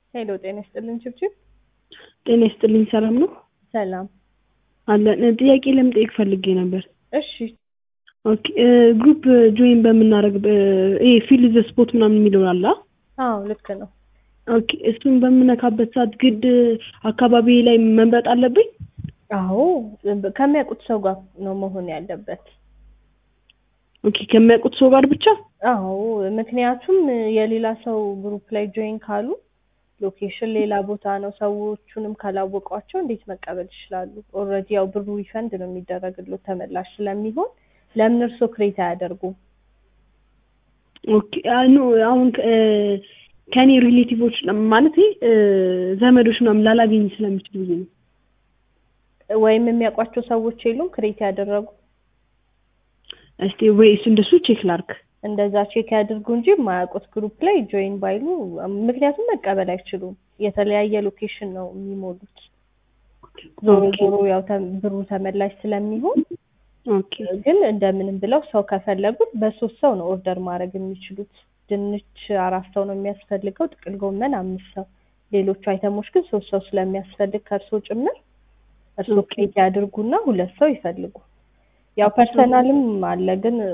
ሄሎ ጤና ይስጥልን ችብችብ። ጤና ይስጥልኝ። ሰላም ነው ሰላም። አለን። ጥያቄ ለመጠየቅ ፈልጌ ነበር። እሺ ኦኬ ግሩፕ ጆይን በምናደርግ ይሄ ፊል ዘ ስፖርት ምናምን የሚለው አለ። አዎ ልክ ነው። ኦኬ እሱን በምነካበት ሰዓት ግድ አካባቢ ላይ መምረጥ አለብኝ? አዎ ከሚያውቁት ሰው ጋር ነው መሆን ያለበት። ኦኬ ከሚያውቁት ሰው ጋር ብቻ? አዎ ምክንያቱም የሌላ ሰው ግሩፕ ላይ ጆይን ካሉ ሎኬሽን ሌላ ቦታ ነው። ሰዎቹንም ካላወቋቸው እንዴት መቀበል ይችላሉ? ኦልሬዲ ያው ብሩ ሪፈንድ ነው የሚደረግሎት ተመላሽ ስለሚሆን ለምን እርሶ ክሬት አያደርጉም? ኦኬ ኖ አሁን ከኔ ሪሌቲቮች ማለት ዘመዶች ምናምን ላላገኝ ስለሚችል ጊዜ ነው። ወይም የሚያውቋቸው ሰዎች የሉም ክሬት ያደረጉ? እስቲ ወይ እሱ እንደሱ ቼክ ላርክ። እንደዛ ቼክ ያድርጉ እንጂ የማያውቁት ግሩፕ ላይ ጆይን ባይሉ፣ ምክንያቱም መቀበል አይችሉም። የተለያየ ሎኬሽን ነው የሚሞሉት። ዞሮ ዞሮ ያው ብሩ ተመላሽ ስለሚሆን ኦኬ ግን እንደምንም ብለው ሰው ከፈለጉት በሶስት ሰው ነው ኦርደር ማድረግ የሚችሉት። ድንች አራት ሰው ነው የሚያስፈልገው፣ ጥቅል ጎመን አምስት ሰው፣ ሌሎቹ አይተሞች ግን ሶስት ሰው ስለሚያስፈልግ ከእርሶ ጭምር እርሶ ክሬት ያድርጉና ሁለት ሰው ይፈልጉ። ያው ፐርሰናልም አለ ግን